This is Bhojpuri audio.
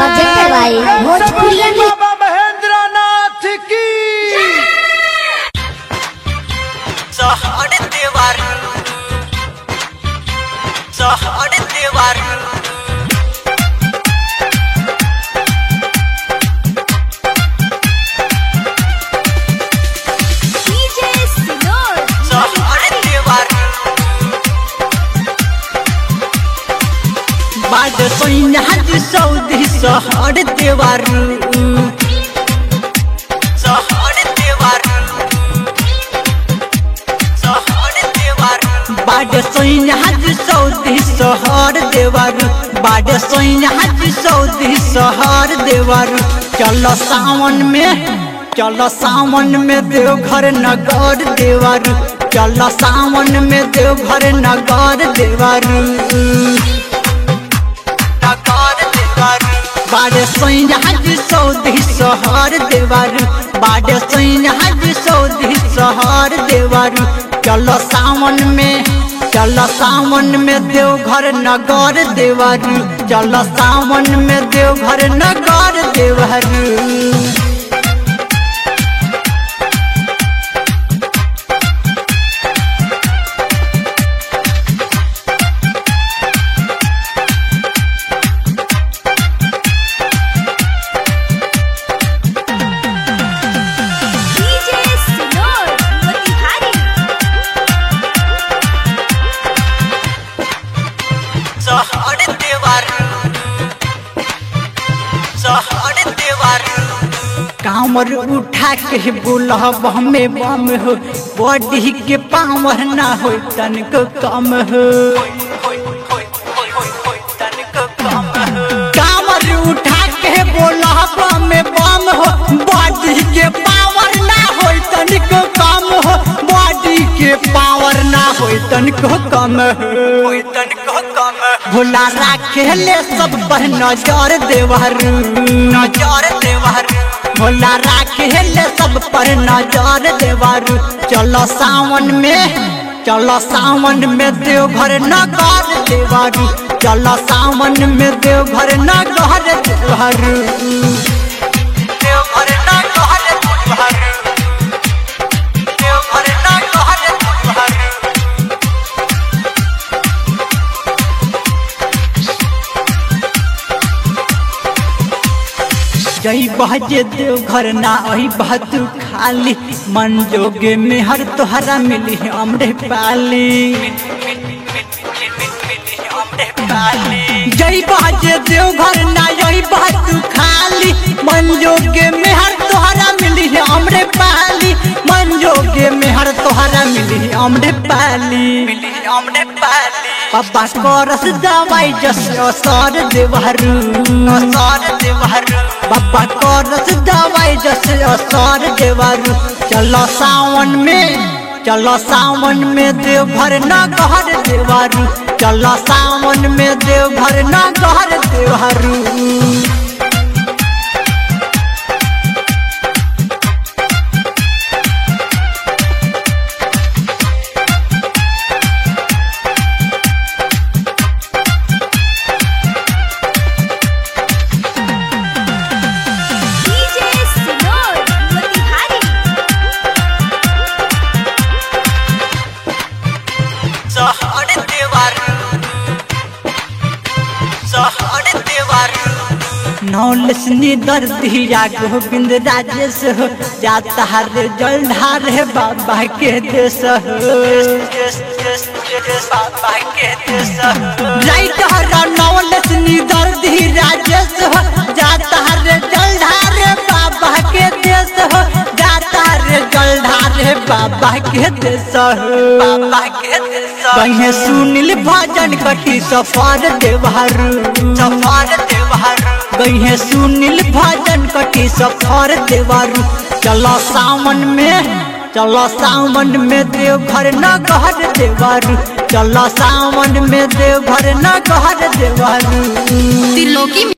presented by Bhojpuri बाबा महेंद्र नाथ की सहड देवार सहड देवार DJ Sinor सहड देवार बाद सैन्याज सौदी सहड देवार सहड देवार सहड देवार बाद सैन्याज सौदी सहर देवार बाद सैन्याज सौदी सहर देवार चल सावन में चल सावन में देवघर नगर देवार चल सावन में देवघर नगर देवार नगर देवार बाड़े सैन्याज सौदी सहर देवार बाड़े सैन्याज सौदी सहर देवार चल सावन में चल सावन में देवघर नगर देवार चल सावन में देवघर नगर देवार DJ Sinor Motihari सहड देवार सहड देवार कामर उठा के बुलब हमें बम हो बॉडी के पावर ना हो तनिक कम हो कामर उठा के बुलब हमें बम हो बॉडी के पावर ना हो तनिक कम हो बॉडी के पावर ना हो तनिक कम हो तनिक कम भोला राखेले सब पर नजर देवर नजर देवर भोला राखेले सब पर नजर देवर चलो सावन में चलो सावन में देवघर नगर देवर चलो सावन में देवघर नगर देवर देवघर नगर देवर देवघर नगर देवर जई बहजे देव घर ना अही बहतु खाली मन जोगे में हर तोहरा मिली हमरे पाली जई बहजे देव घर ना यही बहतु खाली मन जोगे में हर तोहरा मिली हमरे पाली मन जोगे में हर तोहरा मिली हमरे पाली मिली हमरे पाली पापा करस दवाई जस असर देवहरू असर देवहरू बाबा करस दवाई जस असर देवहरू चलो सावन में चलो सावन में देवघर न घर देवहरू चलो सावन में देवघर न घर देवहरू DJ Sinor Motihari सहड देवार सहड देवार नौलसनी दर्दिया गोविंद राजेश हो जाता रे जलधार है बाबा के देश हो बाबा के देश राइटर नौलसनी दर्दी राजेश हो जाता रे जलधार है बाबा के देश हो जाता रे जलधार है बाबा के देश हो बाबा के देश कहीं सुनील भजन कटी सफर देवहर सफर देवहर कहीं सुनील भजन कटी सफर देवर चलो सावन में चलो सावन में देवघर न घर देवर चलो सावन में देवघर न घर देवर त्रिलोकी